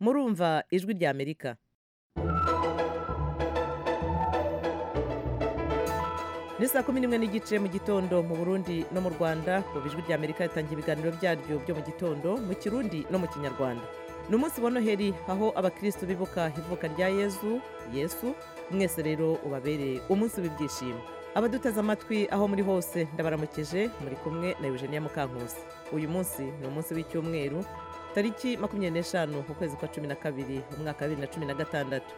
murumva ijwi rya amerika ni saa kumi n'imwe n'igice mu gitondo mu burundi no mu rwanda kuva ijwi rya amerika ritangira ibiganiro byaryo byo mu gitondo mu kirundi no mu kinyarwanda ni umunsi wa noheli aho abakristu bibuka ivuka rya yezu yesu mwese rero ubabereye umunsi w'ibyishimo abaduteze amatwi aho muri hose ndabaramukije muri kumwe na eugenia mukankusi uyu munsi ni umunsi w'icyumweru tariki makumyabiri n'eshanu ukwezi kwa cumi na kabiri umwaka wa bibiri na cumi na gatandatu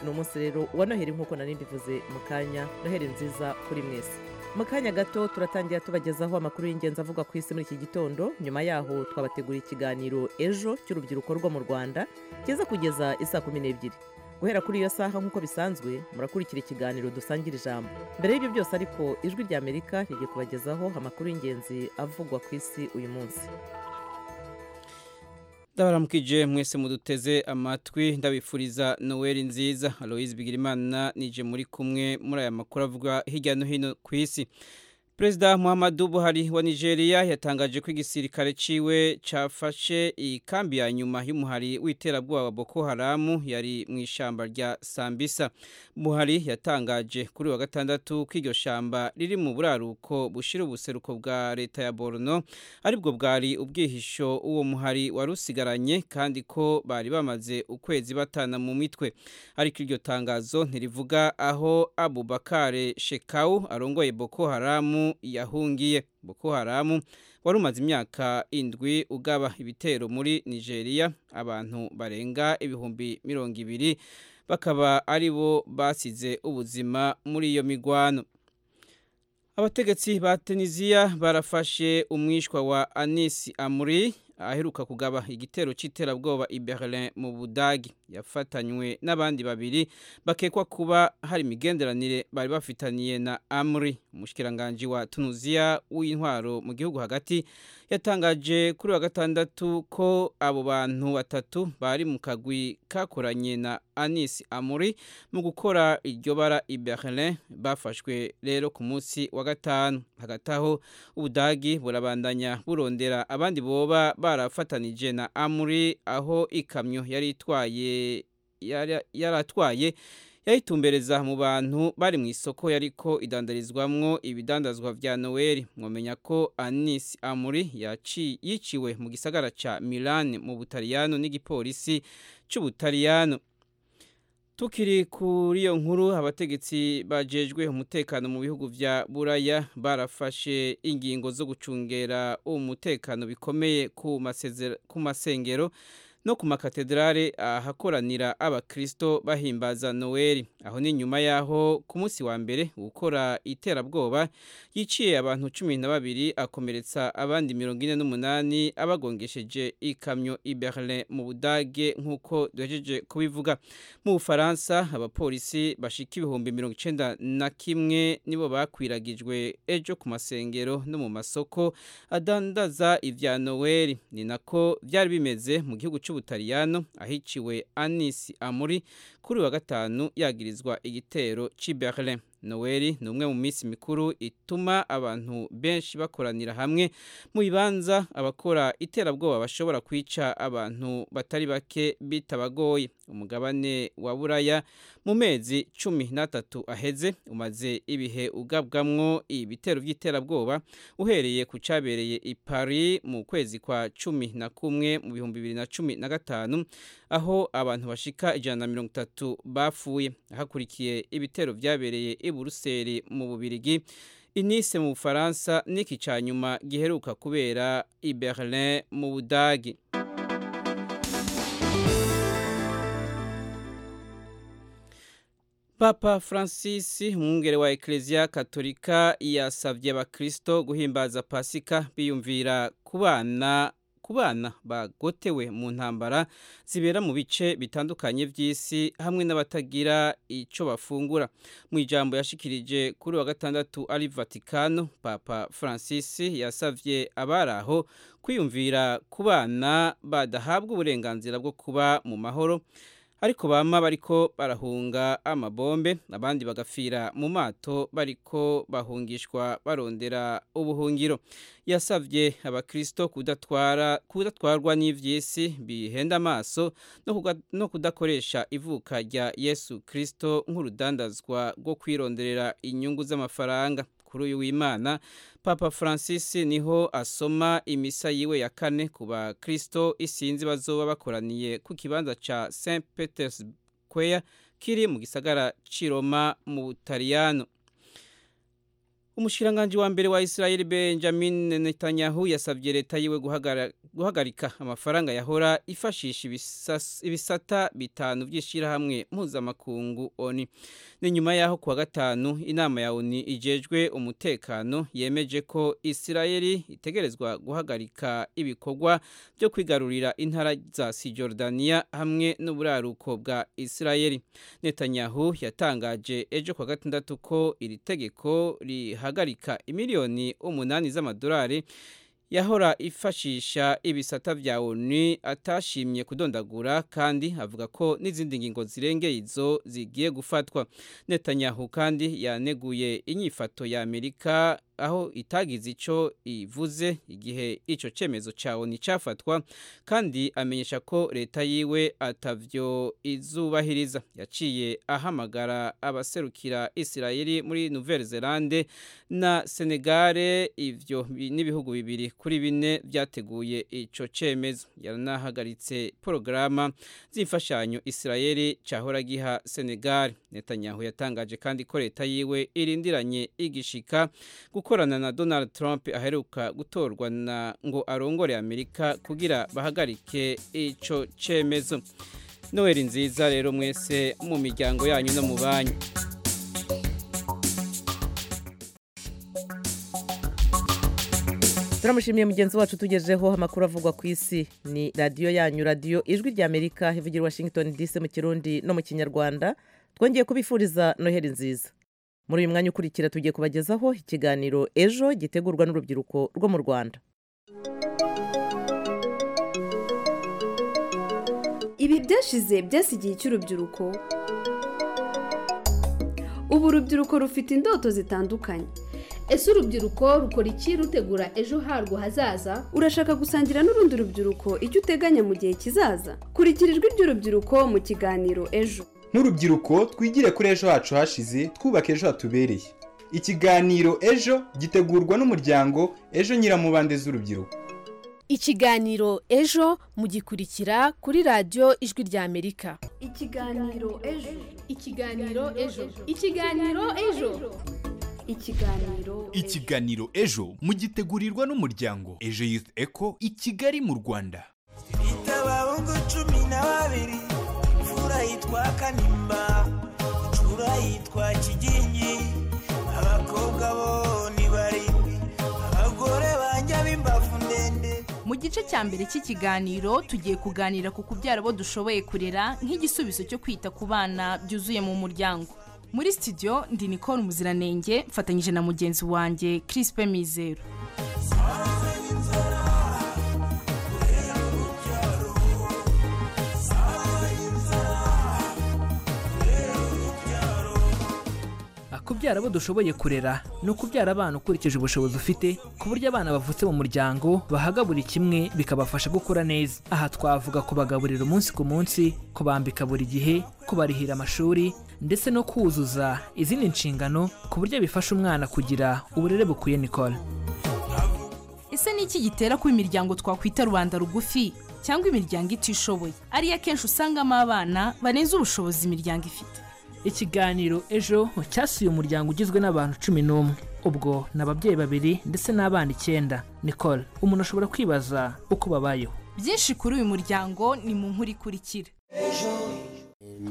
ni umunsi rero wa noheli nk'uko nari mbivuze mu kanya noheli nziza kuri mwese mu kanya gato turatangira tubagezaho amakuru y'ingenzi avuga ku isi muri iki gitondo nyuma yaho twabateguriye ikiganiro ejo cy'urubyiruko rwo mu rwanda kiza kugeza isaa kumi n'ebyiri guhera kuri iyo saha nk'uko bisanzwe murakurikira ikiganiro dusangira ijambo mbere y'ibyo byose ariko ijwi rya amerika rigiye kubagezaho amakuru y'ingenzi avugwa ku isi uyu munsi ndabaramukije mwese muduteze amatwi ndabifuriza noweli nziza aloise bigirimana nije muri kumwe muri aya makuru avuga hirya no hino ku isi perezida muhammadu buhari wa nigeria yatangaje ko igisirikare ciwe cafashe ikambi ya nyuma y'umuhari w'iterabwoba wa boko haramu yari mu ishamba rya sambisa buhari yatangaje kuri wa gatandatu ko iryo shamba riri mu buraruko bushira ubuseruko bwa leta ya borno aribwo bwari ubwihisho uwo muhari wari usigaranye kandi ko bari bamaze ukwezi batana mu mitwe ariko iryo tangazo ntirivuga aho abubakare shekau arongoye boko haramu yahungiye boko haramu wari umaze imyaka indwi ugaba ibitero muri nigeria abantu barenga ibihumbi mirongo ibiri bakaba ari bo basize ubuzima muri iyo migwano abategetsi ba tunisiya barafashe umwishwa wa anisi amuri aheruka kugaba igitero cy'iterabwoba i Berlin mu budagi yafatanywe n'abandi babiri bakekwa kuba hari imigenderanire bari bafitaniye na amuri umushyikirangajwi wa tunuziya w'intwaro mu gihugu hagati yatangaje kuri wa gatandatu ko abo bantu batatu bari mu kagwi kakoranye na anisi amuri mu gukora iryo bara i Berlin bafashwe rero ku munsi wa gatanu hagati aho ubudagi burabandanya burondera abandi boba barafatanije na amuri aho ikamyo yari itwaye yari atwaye yayitumbereza mu bantu bari mu isoko yariko idandarizwamwo ibidandazwa vya noweli mwomenya ko anis amuri yiciwe mu gisagara ca milan mu butaliyano n'igipolisi c'ubutaliyano tukiri kuri iyo nkuru abategetsi bajejwe umutekano mu bihugu bya buraya barafashe ingingo zo gucungera umutekano bikomeye ku masengero no ku makatedrale ahakoranira abakristo bahimbaza noweli aho ni nyuma yaho ku munsi wa mbere gukora iterabwoba yiciye abantu cumi na babiri akomeretsa abandi mirongo ine n'umunani abagongesheje ikamyo i berlin mu budage nk'uko duhejeje kubivuga mu bufaransa abapolisi bashika ibihumbi mirongo icenda na kimwe nibo bakwiragijwe ejo ku masengero no mu masoko adandaza ivya noweli ni nako vyari bimeze mu gihugu cy'ubutaliyano ahiciwe anisi amuri kuri wa gatanu yagirizwa igitero cy'i berlin noweli ni umwe mu minsi mikuru ituma abantu benshi bakoranira hamwe mu bibanza abakora iterabwoba bashobora kwica abantu batari bake bitabagoye umugabane wa buraya mu mezi cumi n'atatu aheze umaze ibihe ugabwamwo ibitero by'iterabwoba uhereye ku cyabereye i paris mu kwezi kwa cumi na kumwe mu bihumbi bibiri na cumi na gatanu aho abantu bashika ijana na mirongo itatu bapfuye hakurikiye ibitero byabereye i buruseli mu bubirigi inise mu bufaransa n'iki cya nyuma giheruka kubera i berlin mu budagi papa francis umwungere wa ekereziya katolika yasabye abakristo guhimbaza pasika biyumvira ku bana ku bana bagotewe mu ntambara zibera mu bice bitandukanye by'isi hamwe n'abatagira icyo bafungura mu ijambo yashikirije kuri wa gatandatu ari vatikano papa francis yasabye abari aho kwiyumvira ku bana badahabwa uburenganzira bwo kuba mu mahoro ariko bama bariko barahunga amabombe abandi bagafira mu mato bariko bahungishwa barondera ubuhungiro yasabye abakristo kudatwara kudatwarwa n'ivy'isi bihenda amaso no kuga- no kudakoresha ivuka rya Yesu Kristo nk'urudandazwa rwo kwironderera inyungu z'amafaranga kuri uyu w'Imana Papa Francis niho asoma imisa yiwe ya kane ku bakristo isinzi bazoba bakoraniye ku kibanza ca St Peter's Square kiri mu gisagara ci Roma mu Butaliyano. Umushikiranganji wa mbere wa Israel Benjamin Netanyahu yasavye leta yiwe guhagara- guhagarika amafaranga yahora ifashisha ibisas- ibisata bitanu vy'ishirahamwe mpuzamakungu ONU. ni nyuma yaho kuwa gatanu inama ya oni ijejwe umutekano yemeje ko isirayeli itegerezwa guhagarika ibikorwa byo kwigarurira intara za sijordaniya hamwe n'uburaruko bwa isirayeli netanyahu yatangaje ejo kuwa gatandatu ko iri tegeko rihagarika imiliyoni umunani z'amadolari yahora ifashisha ibisata vya ONU atashimye kudondagura kandi avuga ko n'izindi ngingo zirengeye izo zigiye gufatwa Netanyahu kandi yaneguye inyifato ya Amerika aho itagize ico ivuze igihe ico cemezo ca ONU cafatwa kandi amenyesha ko leta yiwe atavyo izubahiriza yaciye ahamagara abaserukira Isirayeli muri Nouvelle Zelande na Senegale ivyo bi- n'ibihugu bibiri kuri bine byateguye ico cemezo yanahagaritse porogaramu z'imfashanyo Israeli cahora giha Senegal Netanyahu yatangaje kandi ko leta yiwe irindiranye igishika gukorana na Donald Trump aheruka gutorwa na ngo arongore Amerika kugira bahagarike ico cemezo Noel nziza rero mwese mu miryango yanyu no mu banyu turamushimiye mugenzi wacu tugejeho amakuru avugwa ku isi ni radiyo yanyu radiyo ijwi rya amerika ivugira i washington dc mu kirundi no mu kinyarwanda twongeye kubifuriza noheli nziza muri uyu mwanya ukurikira tugiye kubagezaho ikiganiro ejo gitegurwa n'urubyiruko rwo mu rwanda ibi byashize byasi igihe cy'urubyiruko ubu urubyiruko rufite indoto zitandukanye ese urubyiruko rukora iki rutegura ejo harwo hazaza urashaka gusangira n'urundi rubyiruko icyo uteganya mu gihe kizaza kurikira ijwi ry'urubyiruko mu kiganiro ejo nk'urubyiruko twigire kuri ejo hacu hashize twubaka ejo hatubereye ikiganiro ejo gitegurwa n'umuryango ejo nyiramubande z'urubyiruko ikiganiro ejo mugikurikira kuri radiyo ijwi ry'amerika ikiganiro ejo ikiganiro ejo ikiganiro ejo ikiganiro ikiganiro ejo mugitegurirwa n'umuryango ejo youth eco i kigali mu rwanda itabahungu cumi na babiri imfura yitwa kanimba icura yitwa kigingi abakobwa bo ni barindwi abagore banjye b'imbavu ndende mu gice cya mbere cy'ikiganiro tugiye kuganira ku kubyara abo dushoboye kurera nk'igisubizo cyo kwita ku bana byuzuye mu muryango muri studio ndi nicole umuziranenge mfatanyije na mugenzi wanjye crispe mizero kubyara abo dushoboye kurera ni ukubyara abana ukurikije ubushobozi ufite ku buryo abana bavutse mu muryango bahaga buri kimwe bikabafasha gukura neza aha twavuga kubagaburira umunsi ku munsi kubambika buri gihe kubarihira amashuri ndetse no kuzuza izindi nshingano ku buryo bifasha umwana kugira uburere bukwiye nikora ese ni iki gitera ko imiryango twakwita rubanda rugufi cyangwa imiryango itishoboye ariyo akenshi usangamo abana barenze ubushobozi imiryango ifite ikiganiro ejo cyasuye umuryango ugizwe n'abantu cumi n'umwe ubwo ni ababyeyi babiri ndetse n'abana icyenda nikora umuntu ashobora kwibaza uko babayeho byinshi kuri uyu muryango ni mu nkuru ikurikira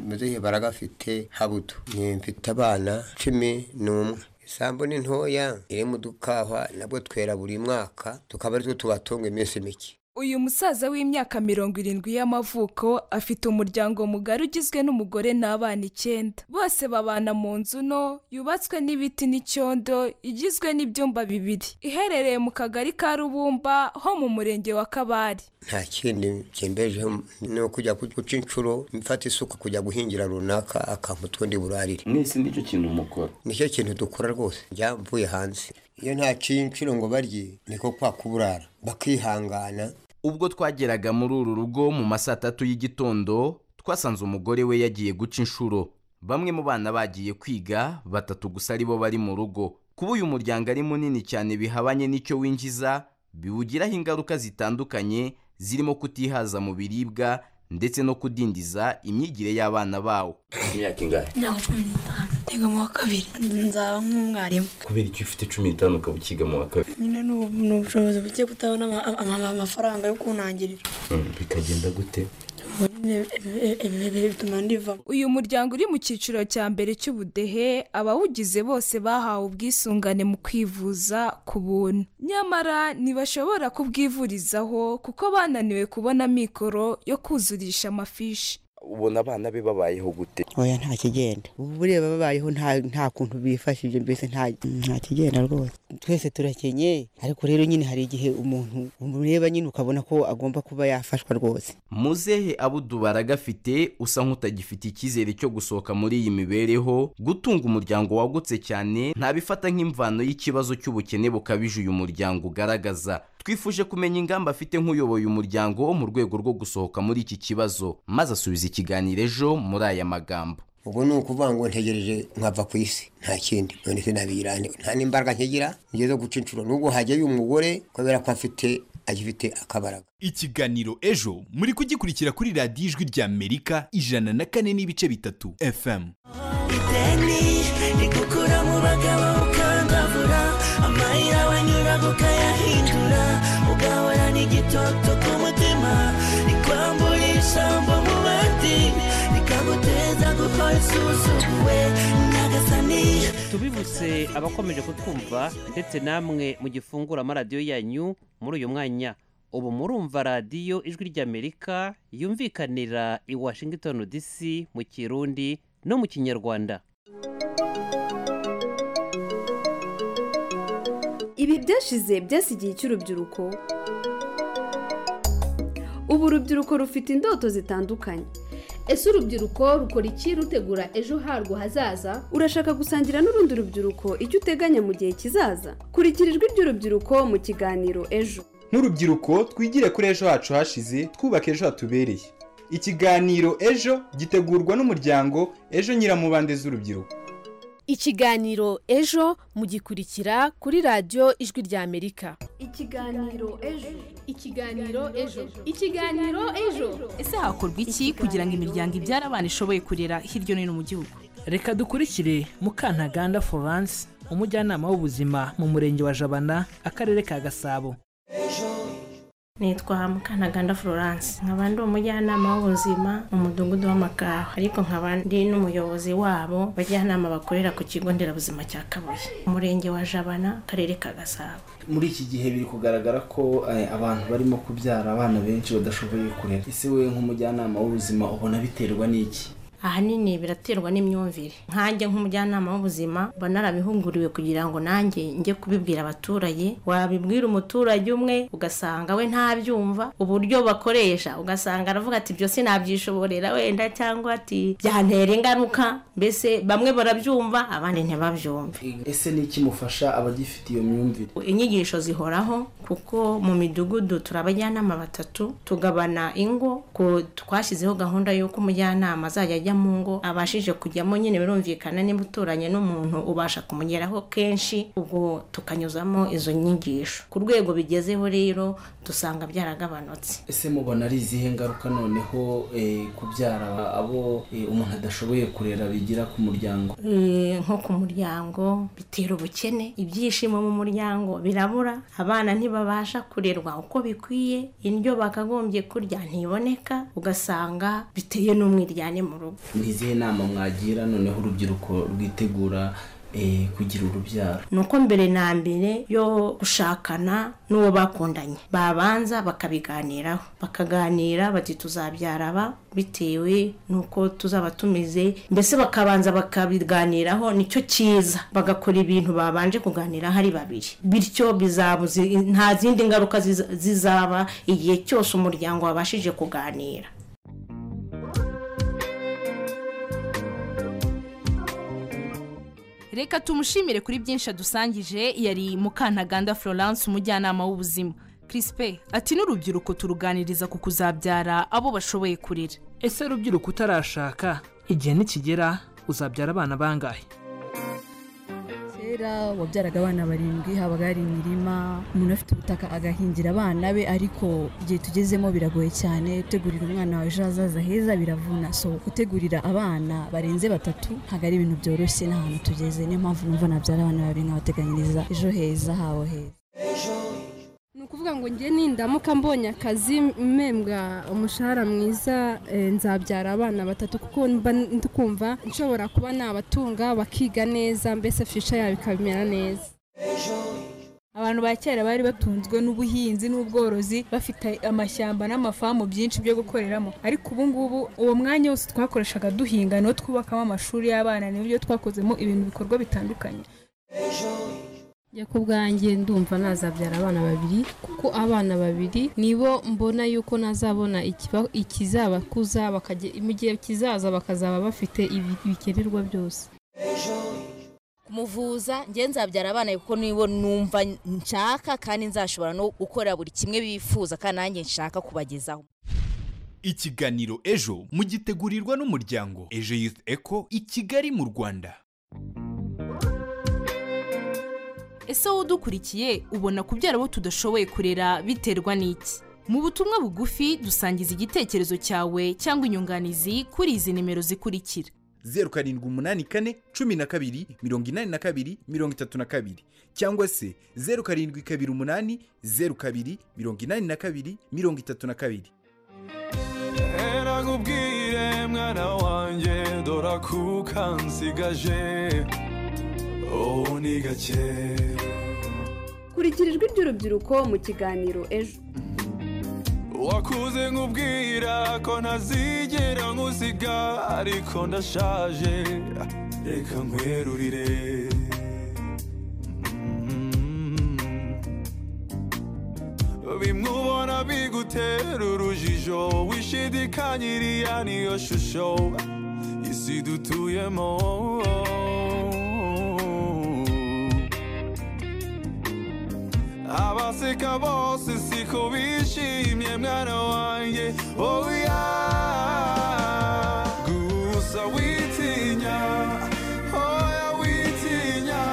muzehe baragafite habuto ni mfite abana cumi n'umwe isambu ni ntoya iri mu dukahwa nabwo twera buri mwaka tukaba ari two tubatunga iminsi mike uyu musaza w'imyaka mirongo irindwi y'amavuko afite umuryango mugari ugizwe n'umugore n'abana icyenda bose babana mu nzu nto yubatswe n'ibiti n'icyondo igizwe n'ibyumba bibiri iherereye mu kagari ka rubumba ho mu murenge wa kabari nta kindi cyembejeho ni ukujya guca inshuro mfata isuka kujya guhingira runaka akampa utundi burarire mwese nicyo kintu mukora nicyo kintu dukora rwose njya mvuye hanze iyo ntaciye inshuro ngo barye niko kwa kuburara bakihangana ubwo twageraga muri uru rugo mu ma saa tatu y'igitondo twasanze umugore we yagiye guca inshuro bamwe mu bana bagiye kwiga batatu gusa aribo bari mu rugo kuba uyu muryango ari munini cyane bihabanye n'icyo winjiza biwugiraho ingaruka zitandukanye zirimo kutihaza mu biribwa ndetse no kudindiza imyigire y'abana bawo imyaka ingahe ntabwo cumi n'itanu niga mu wa kabiri nzaba nk'umwarimu kubera icyo ufite cumi n'itanu ukaba ukiga mu wa kabiri nyine ni ubu- ni ubushobozi buke kutabona ama- ama- ama- amafaranga yo kuntangirira Mm, bikagenda gute ubu nyine ibi- ibi- ibi- ibi bituma ndivamo uyu muryango uri mu cyiciro cya mbere cy'ubudehe abawugize bose bahawe ubwisungane mu kwivuza ku buntu nyamara ntibashobora kubwivurizaho kuko bananiwe kubona mikoro yo kuzurisha amafishi ubona abana be babayeho gute oya nta kigenda ubu bureba babayeho nta- nta kuntu bifashije mbese nta nta kigenda rwose twese turakenye ariko rero nyine hari igihe umuntu umureba nyine ukabona ko agomba kuba yafashwa rwose muzehe abudu baragafite usa nk'utagifite icyizere cyo gusohoka muri iyi mibereho gutunga umuryango wagutse cyane ntabifata nk'imvano y'ikibazo cy'ubukene bukabije uyu muryango ugaragaza twifuje kumenya ingamba afite nk'uyoboye umuryango mu rwego rwo gusohoka muri iki kibazo maze asubiza ikiganiro ejo muri aya magambo ubwo ni ukuvuga ngo ntegereje nkava ku isi nta kindi none sinabirane nta n'imbaraga nkigira ngeze guca inshuro nubwo hajya uyu mugore kubera ko afite agifite akabaraga ikiganiro ejo muri kugikurikira kuri radiyo ijwi ry'amerika ijana na kane n'ibice bitatu fm ideni rigukura mu bagabo ukandavura amayira wanyuraga ukayahindura ugahorana igitoto ku mutima rikwambura ijambo mu bandi rikaguteza gukora isuzuguwe nyagasani tubibutse abakomeje kutwumva ndetse namwe mugifungura amaradiyo yanyu muri uyu mwanya ubu murumva radiyo ijwi ry'amerika yumvikanira i washington dc mu kirundi no mu kinyarwanda ibi byashize byasigiye icy'urubyiruko ubu urubyiruko rufite indoto zitandukanye ese urubyiruko rukora iki rutegura ejo harwo hazaza urashaka gusangira n'urundi rubyiruko icyo uteganya mu gihe kizaza kurikira ijwi ry'urubyiruko mu kiganiro ejo nk'urubyiruko twigire kuri ejo hacu hashize twubaka ejo hatubereye ikiganiro ejo gitegurwa n'umuryango ejo nyiramubande z'urubyiruko Ikiganiro ejo mugikurikira kuri radiyo ijwi ry'Amerika. ikiganiro ejo ikiganiro ejo ikiganiro ejo ese hakorwa iki kugira ngo imiryango ibyara abana ishoboye kurera hirya no hino mu gihugu reka dukurikire mukantaganda florence umujyanama w'ubuzima mu murenge wa jabana akarere ka gasabo nitwa mukanaganda florence nkaba ndi umujyanama w'ubuzima mu mudugudu w'amakawa ariko nkaba ndi n'umuyobozi wabo bajyanama bakorera ku kigo nderabuzima cya kabuye umurenge wa jabana akarere ka gasabo muri iki gihe biri kugaragara ko eh, abantu barimo kubyara abana benshi badashoboye kurera ese wowe nk'umujyanama w'ubuzima ubona biterwa n'iki ahanini biraterwa n'imyumvire nkanjye nk'umujyanama w'ubuzima mba narabihuguriwe kugira ngo nanjye njye kubibwira abaturage wabibwira umuturage umwe ugasanga we ntabyumva uburyo bakoresha ugasanga aravuga ati ibyo sinabyishoborera wenda cyangwa ati byantera ingaruka mbese bamwe barabyumva abandi ntibabyumve ese ni iki mufasha abagifite iyo myumvire inyigisho zihoraho kuko mu midugudu turi abajyanama batatu tugabana ingo ku twashyizeho gahunda y'uko umujyanama azajya ajya mu ngo abashije kujyamo nyine birumvikana niba uturanye n'umuntu ubasha kumugeraho kenshi ubwo tukanyuzamo izo nyigisho ku rwego bigezeho rero dusanga byaragabanutse ese mubona ari izihe ngaruka noneho eh, kubyara abo eh, umuntu adashoboye kurera bigira ku muryango Eh, nko ku muryango bitera ubukene ibyishimo mu muryango birabura abana ntibabasha kurerwa uko bikwiye indyo bakagombye kurya ntiboneka ugasanga biteye n'umwiryane mu rugo ni izihe nama mwagira noneho urubyiruko rwitegura eh, kugira urubyaro ni uko mbere na mbere yo gushakana n'uwo bakundanye babanza bakabiganiraho bakaganira bati tuzabyara aba bitewe n'uko tuzaba tumeze mbese bakabanza bakabiganiraho nicyo cyiza bagakora ibintu babanje kuganiraho ari babiri bityo bizabuze nta zindi ngaruka ziza- zizaba igihe cyose umuryango wabashije kuganira reka tumushimire kuri byinshi adusangije yari mukantaganda florence umujyanama w'ubuzima Crispe ati n'urubyiruko turuganiriza ku kuzabyara abo bashoboye kurera ese rubyiruko utarashaka igihe nikigera uzabyara abana bangahe kera wabyaraga abana barindwi habaga hari imirima umuntu afite ubutaka agahingira abana be ariko igihe tugezemo biragoye cyane gutegurira umwana wawe ejo hazaza heza biravuna so gutegurira abana barenze batatu ntabwo ari ibintu byoroshye n'ahantu tugeze niyo mpamvu numva nabyara abana babiri nkabateganyiriza ejo heza habo heza ni ukuvuga ngo njye nindamuka mbonye akazi mpembwa umushahara mwiza eh, nzabyara abana batatu kuko mba ndi kumva nshobora kuba nabatunga bakiga neza mbese fisha yabo ikabimera neza abantu ba kera bari batunzwe n'ubuhinzi n'ubworozi bafite amashyamba n'amafamu byinshi byo gukoreramo ariko ubu ngubu uwo mwanya wose twakoreshaga duhinga no twubakamo amashuri y'abana n'ibyo twakozemo ibintu bikorwa bitandukanye njya ku bwanjye ndumva nazabyara abana babiri kuko abana babiri nibo mbona yuko nazabona ikiba- ikizabakuza bakajya- mu gihe kizaza bakazaba bafite ibi bikenerwa byose kumuvuza njye nzabyara abana kuko nibo numva nshaka kandi nzashobora no gukora buri kimwe bifuza kandi nanjye nshaka kubagezaho ikiganiro ejo mugitegurirwa n'umuryango ejo youth eco i kigali mu rwanda ese wowe udukurikiye ubona kubyara abo tudashoboye kurera biterwa n'iki mu butumwa bugufi dusangiza igitekerezo cyawe cyangwa inyunganizi kuri izi nimero zikurikira zeru karindwi umunani kane cumi na kabiri mirongo inani na kabiri mirongo itatu na kabiri cyangwa se zeru karindwi kabiri umunani zeru kabiri mirongo inani na kabiri mirongo itatu na kabiri nakubwire mwana wanjye dora kuka nsigaje ubu ni gake kurikira ijwi ry'urubyiruko mu kiganiro ejo wakuze nkubwira ko ntazigera nkusiga ariko ndashaje reka nkwerurire bimwe ubona bigutera urujijo wishidikanyiriya niyo shusho isi dutuyemo abaseka bose siko bishimye mwana wanjye oya gusa witinya oya witinya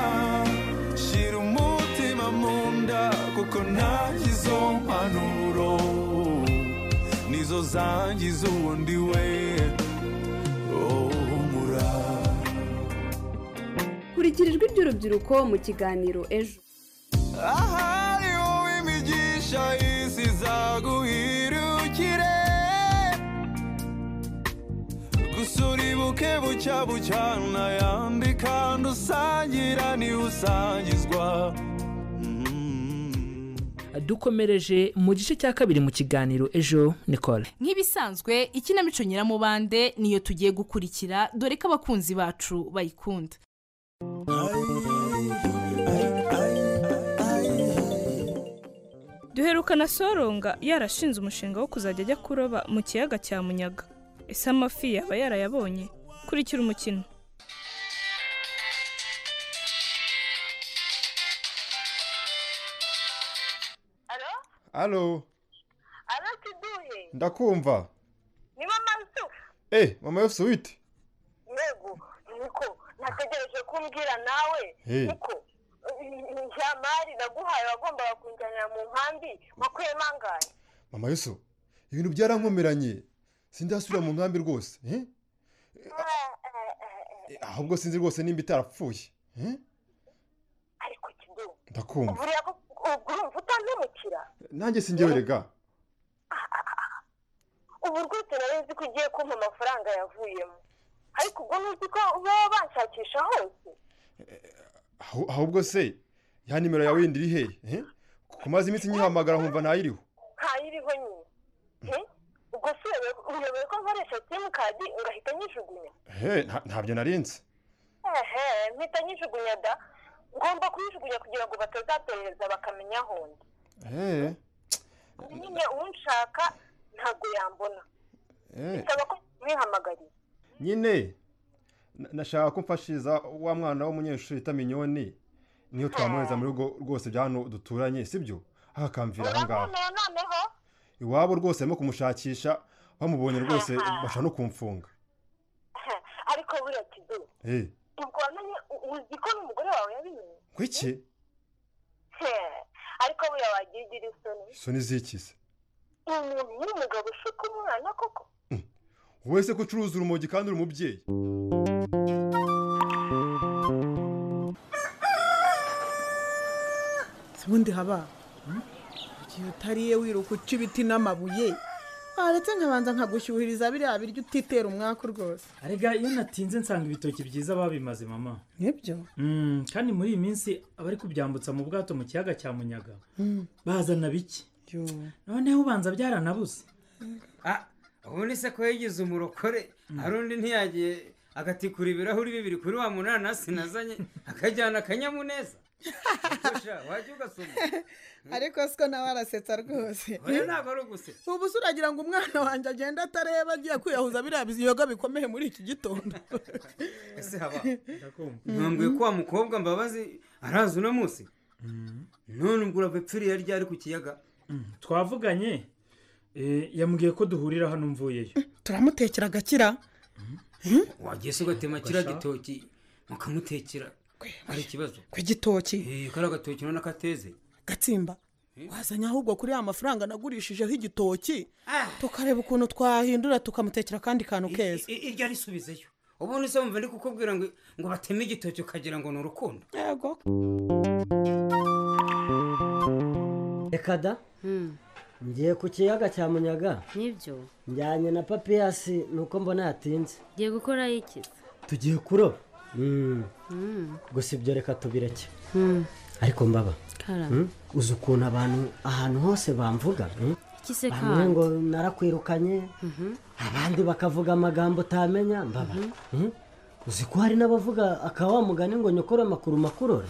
shyira umutima mu nda kuko nanjye izo mpanuro nizo zangiza uwundi we oh, humura kurikira ijwi ry'urubyiruko mu kiganiro ejo ahari wowe imigisha isi izaguhirukire gusa uribuke bucya bucya unayandi kandi usangira niwe usangizwa dukomereje mu gice cya kabiri mu kiganiro ejo nicole nk'ibisanzwe ikinamico nyiramubande niyo tugiye gukurikira dore ko abakunzi bacu bayikunda duherukana soronga yarashinze umushinga wo kuzajya ajya kuroba mu kiyaga cya munyaga ese amafi yaba yarayabonye kurikira umukino alo arakiduye ndakumva ni mama nzu eh mama yose wite yego niko nategereje kumbwira nawe Eh. niko njya mari naguhaye wagombaga kunjyanira mu nkambi wakuyemo angahe mama yose ibintu byarankomeranye sindasubira mu nkambi rwose eh? Eh, ahubwo sinzi rwose nimba itarapfuye eh? ndakumva buriya ubwo urumva utantemukira nanjye singewerega ubu rwose nari nzi ko ugiye kumpa amafaranga yavuyemo ariko ubwo ntuzi ko baba banshakisha hose ahu- ahubwo se ya nimero yawe yindi iri hehe kumaze iminsi nyihamagara nkumva ntayiriho ntayiriho nyine Eh? ubwo se uyobewe- uyobewe ko nkoresha simukadi ngahita nyijugunya he nta- ntabyo narinzi ehe mpita nyijugunya da ngomba kuyijugunya kugira ngo batazaperereza bakamenya aho ndi he nyine unshaka ntabwo yambona he bisaba ko mwihamagariye nyine na- nashaka ko mfashiriza wa mwana w'umunyeshuri bita minyoni niyo twamwohereza mu rugo rwose bya hano duturanye sibyo akamvira aho ngaho urabona noneho iwabo rwose barimo kumushakisha bamubonye rwose bashaka no kumfunga ariko buriya kido he ubwo wamenye u- uzi ko n'umugore wawe yabimenye kwiki He, ariko buriya wagiye ugira isoni izo ni zikize umuntu n'umugabo ushuka umwana koko wowe se ko ucuruza urumogi kandi uri umubyeyi ubundi haba igihe utariye wiruka uca ibiti n'amabuye waretse nkabanza nkagushyuhiriza biriya biryo utitera umwaku rwose arega iyo natinze nsanga ibitoki byiza babimaze mama nibyo Mm, kandi muri iyi minsi abari kubyambutsa mu bwato mu kiyaga cya munyaga bazana bike noneho ubanza byaranabuze ubundi se ko yigize umurokore hari undi ntiyagiye agatikura ibirahuri bibiri kuri wa munanasi nazanye akajyana akanyamuneza Gusha, wajya ugasoma ariko siko nawe arasetsa rwose oya ntabwo ari ugusetsa ubu se uragira ngo umwana wanjye agenda atareba agiye kwiyahuza biriya biziyoga bikomeye muri iki gitondo ese haba ntambwiye ko wa mukobwa mbabazi araza uno munsi none ubwo urabipfiriye ryari ku kiyaga twavuganye eh, yambwiye ko duhurira hano mvuyeyo turamutekera agakira wagiye se ugatema kiriya Basha. gitoki mukamutekera ari ikibazo ku gitoki Eh, kariya gatoki urabona ko ateze gatsimba wazanye ahubwo kuri ya mafaranga nagurishijeho igitoki tukareba ukuntu twahindura tukamutekera akandi kantu keza I- iryo arisubizeyo ubundi se wumva ndi kukubwira ngo ngo bateme igitoki ukagira ngo ni urukundo yego reka da ngiye ku kiyaga cya munyaga nibyo njyanye na papiyasi nuko mbona yatinze ugiye gukorayo iki tugiye kuroba Mm. gusa ibyo reka tubireke ariko mbaba Karame. Mm, uzi ukuntu abantu ahantu hose bamvuga mm? Iki se bamwe kandi? ngo narakwirukanye abandi bakavuga amagambo utamenya mbaba Mm? uzi ko hari n'abavuga akaba wamugani ngo nyokore amakuru makurora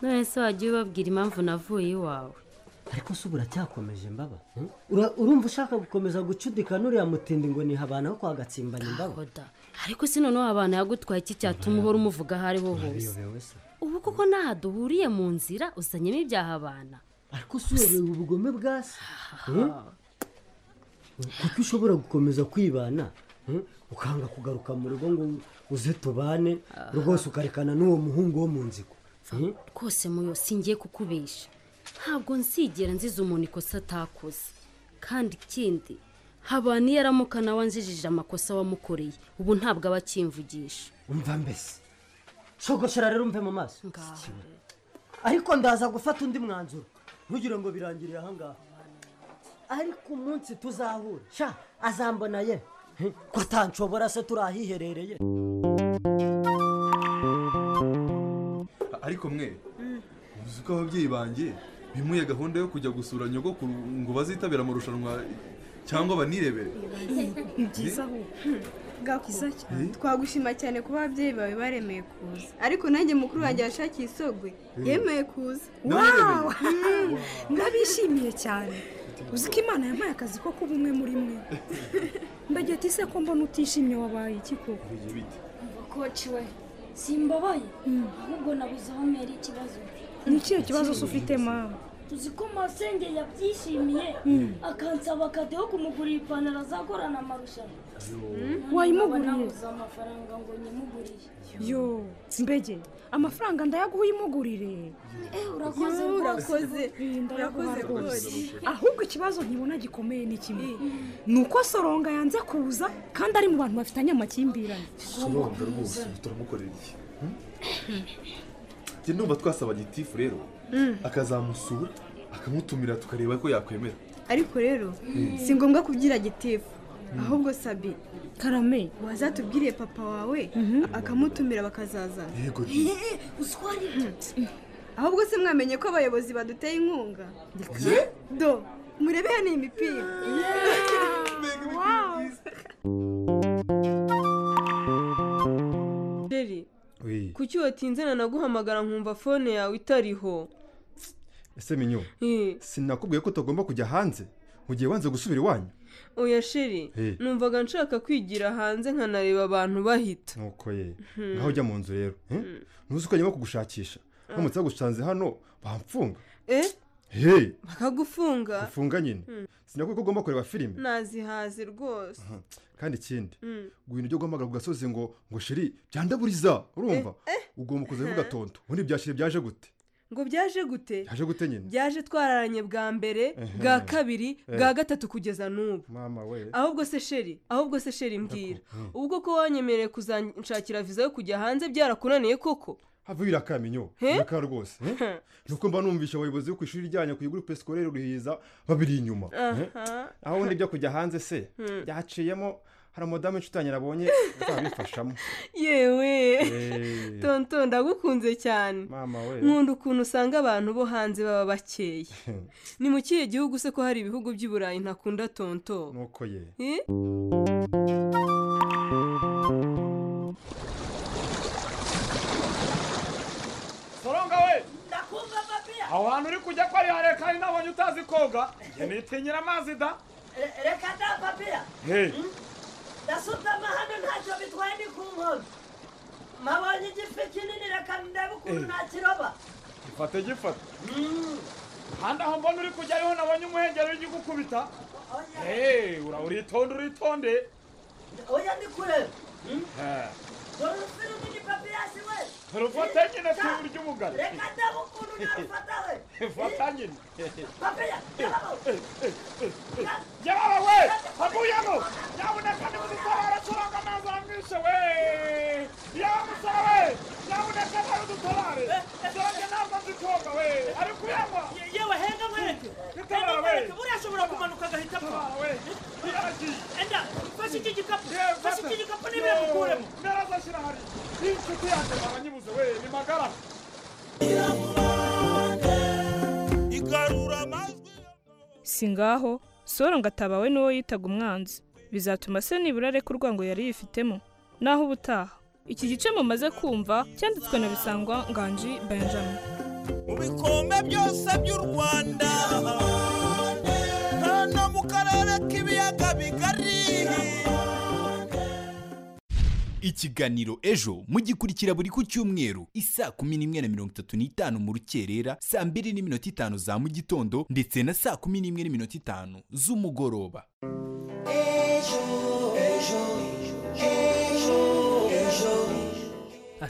none se wagiye ubabwira impamvu navuye iwawe ariko se ubu uracyakomeje mbaba Mm? Ura- urumva ushaka gukomeza gucudikana uriya mutindi ngo ni habana ho kwa gatsimbanye mbaba ariko si noneho abantu yagutwaye iki cyatuma uhora umuvuga aho ariho hose uyobewe se ubu koko n'aha duhuriye mu nzira uzanyemo ibyaha abana ariko si uyobewe ubugome bwa se Mm? kuko ushobora gukomeza kwibana mm, ukanga kugaruka mu rugo ngo uze tubane rwose ukarekana n'uwo muhungu wo mu nzigo Mm? rwose muyo singiye kukubesha ntabwo nzigera nziza umuntu ikosa atakoze kandi ikindi habana iyo aramuka nawe anjijije amakosa wamukoreye ubu ntabwo aba akimvugisha umva mbese shogoshera rero umve mu maso ariko ndaza gufata undi mwanzuro ntugire ngo birangiriye ahangaha ariko umunsi tuzahura sha azambona ye Hmm, ko atanshobora se turi ahiherereye ariko mwe uzi ko ababyeyi banjye bimuye gahunda yo kujya gusura nyogokuru ngo bazitabira amarushanwa cyangwa banirebere ni byiza byiza cyane Eh? twagushima cyane kuba ababyeyi bawe baremeye kuza ariko nanjye mukuru wanjye yashakiye isogwe Eh. yemeye kuza Nawe yemeye? Wow! Mm, ndabishimiye cyane uzi ko imana yampaye akazi ko kuba umwe muri mwe ndagira ati se ko mbona utishimye wabaye iki koko koci we simbabaye ahubwo nabuze aho mpera ikibazo ni ikihe kibazo se ufite mama tuzi ko masenge yabyishimiye Mm. akansaba kade yo kumugurira ipantaro azagorana amarushanwa Noneho wayimuguriye? nkaba nabuze amafaranga ngo nyimugurire yo mbege amafaranga ndayaguha uyimugurire urakoze Yo, rwose. urakoze Iyi ndayaguha urakoze rwose. rwose ahubwo ikibazo nkibona gikomeye ni kimwe ni uko soronga yanze kuza kandi ari mu bantu bafitanye amakimbirane soronga rwose turamukorera iki Hmm? njye ndumva twasabanye itifu rero Mm. akazamusura akamutumira tukareba ko yakwemera ariko rero Mm. si ngombwa kubyira gitifu ahubwo sabi karame wazatubwiriye papa wawe akamutumira bakazaza Yego, Eh, uswari. ahubwo se mwamenye ko abayobozi baduteye inkunga do murebe hano iyi mipira Jerry Oui. kuki watinze na naguhamagara nkumva fone yawe itariho ese minyo Eh, sinakubwiye ko utagomba kujya hanze mugihe wanze gusubira iwanyu oya sheri Eh. numvaga nshaka kwigira hanze nkanareba abantu bahita nuko ye Mhm. naho ujya mu nzu rero eh? ntuzi ko nyuma kugushakisha Ah. haramutse bagusanze hano bamfunga eh hey bakagufunga ufunga nyine Mm. sinakubwiye ko ugomba kureba filime nazihaze rwose Mhm. kandi ikindi Mm. guhina ibyo guhamagara ku gasozi ngo ngo shiri byandaburiza urumva ugomba kuza Aha. ntugatonto ubundi bya shiri byaje gute ngo byaje gute byaje gute nyine byaje twararanye bwa mbere Ehe. bwa kabiri Eh. bwa gatatu kugeza n'ubu mama we ahubwo se sheri ahubwo se sheri mbwira Mm. ubwo ko wanyemereye kuzanshakira viza yo kujya hanze byarakunaniye koko hava birakaminyo He? biraka rwose eh? nuko mba numvisha abayobozi bo ku ishuri ryanyu ku iguru pesikorere ruhiza babiri inyuma eh? Aha. aho ubundi byo kujya hanze se Hmm. byaciyemo hari umudamu inshutanyi nabonye azabifashamo yewe Eh. tonto ndagukunze cyane mama we nkunda ukuntu usanga abantu bo hanze baba bakeya ni mu kihe gihugu se ko hari ibihugu by'i burayi ntakunda tonto nuko ye Eh? soronga we ndakumva papiya aho hantu uri kujya ko ari hare kandi nabonye utazi koga njye nitinyira amazi da Re- reka da papiya Hey. ndasutama hano ntacyo bitwaye ni ku nkombe mabonye igifi kinini reka ndebe ukuntu Eh. nakiroba gifate gifate kandi aho mbona uri kujya ariho nabonye umuhengeri uri gukubita Hey, ura uritonde uritonde oya ndi kureba Eh, dore urufiri nini papiya si we turufate nyine twibura ry'umugani reka ndebe ukuntu narufata we fata nyine papiya jyabaho jyabaho we havuyemo nyabuneka ni mudutabara turanga amazi aramwishe we yawe musore we nyabuneka nawe udutabare turange ntabwo nzi koga we ari kuyanywa yewe henga mwereke henga mwereke urashobora kumanuka agahita apfa enda fata iki gikapu fata iki gikapu niba yamukuremo narazashyira hari n'inshuti yanjye abanyibuze we ni magara igarura amajwi si ngaho soro ngo atabawe n'uwo yitaga umwanzi bizatuma se nibura areka urwango yari yifitemo naho ubutaha iki gice mumaze kumva cyanditswe na bisangwa nganji benjamin mu bikombe byose by'u rwanda hano mu karere k'ibiyaga bigari ikiganiro ejo mugikurikira buri ku cyumweru isaa kumi n'imwe na mirongo itatu n'itanu mu rukerera saa mbiri n'iminota itanu za mu gitondo ndetse na saa kumi n'imwe n'iminota itanu z'umugoroba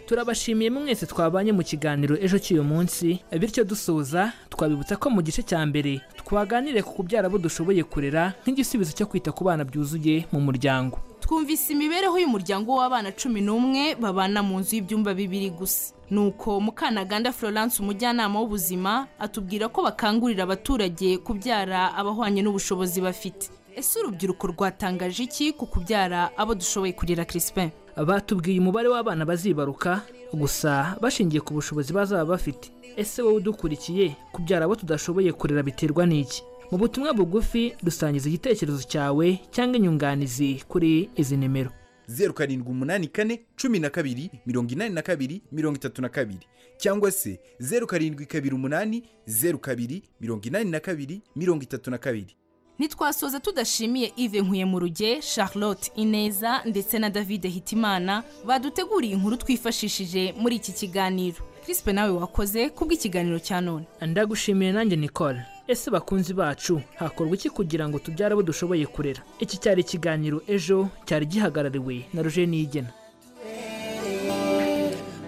turabashimiye mwese twabanye mu kiganiro ejo cy'uyu munsi bityo dusoza twabibutsa ko mu gice cya mbere twaganiriye ku kubyara abo dushoboye kurera nk'igisubizo cyo kwita ku bana byuzuye mu muryango twumvise imibereho y'umuryango w'abana cumi n'umwe babana mu nzu y'ibyumba bibiri gusa nuko mukanaganda florence umujyanama w'ubuzima atubwira ko bakangurira abaturage kubyara abahwanye n'ubushobozi bafite ese urubyiruko rwatangaje iki ku kubyara abo dushoboye kurera crispin batubwiye umubare w'abana bazibaruka gusa bashingiye ku bushobozi bazaba bafite ese wowe udukurikiye kubyara abo tudashoboye kurera biterwa n'iki mu butumwa bugufi dusangiza igitekerezo cyawe cyangwa inyunganizi kuri izi nimero zeru karindwi umunani kane cumi na kabiri mirongo inani na kabiri mirongo itatu na kabiri cyangwa se zeru karindwi kabiri umunani zeru kabiri mirongo inani na kabiri mirongo itatu na kabiri ntitwasoza tudashimiye ive nkuye mu ruge charlotte ineza ndetse na david hitimana baduteguriye inkuru twifashishije muri iki kiganiro crispin nawe wakoze kubw'ikiganiro cya none ndagushimiye nanjye nicole ese bakunzi bacu hakorwa iki kugira ngo tubyare abo dushoboye kurera iki cyari ikiganiro ejo cyari gihagarariwe na roger niyigena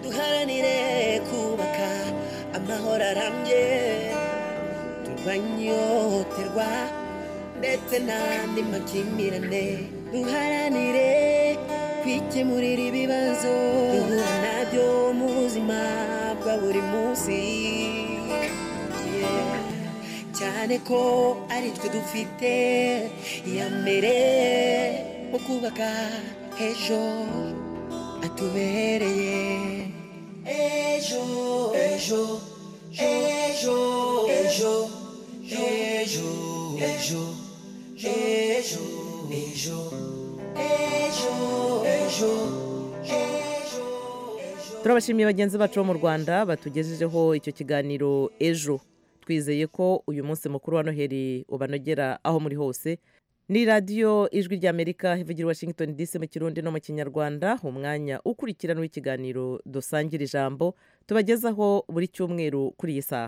duharanire kubaka amahoro arambye turwanye ihohoterwa ndetse n'andi makimbirane duharanire kwikemurira ibibazo duhura nabyo mu buzima bwa buri munsi Yeah. cyane cyane ko ari twe dufite iya mbere mu kubaka ejo atubereye ejo ejo ejo ejo ejo ejo ejo ejo ejo ejo turabashimiye bagenzi bacu bo mu rwanda batugejejeho icyo kiganiro ejo twizeye ko uyu munsi mukuru wa noheli ubanogera aho muri hose ni radiyo ijwi ry'amerika ivugira i washington dc mu kirundi no mu kinyarwanda umwanya ukurikirana w'ikiganiro dusangira ijambo tubagezaho buri cyumweru kuri iyi saha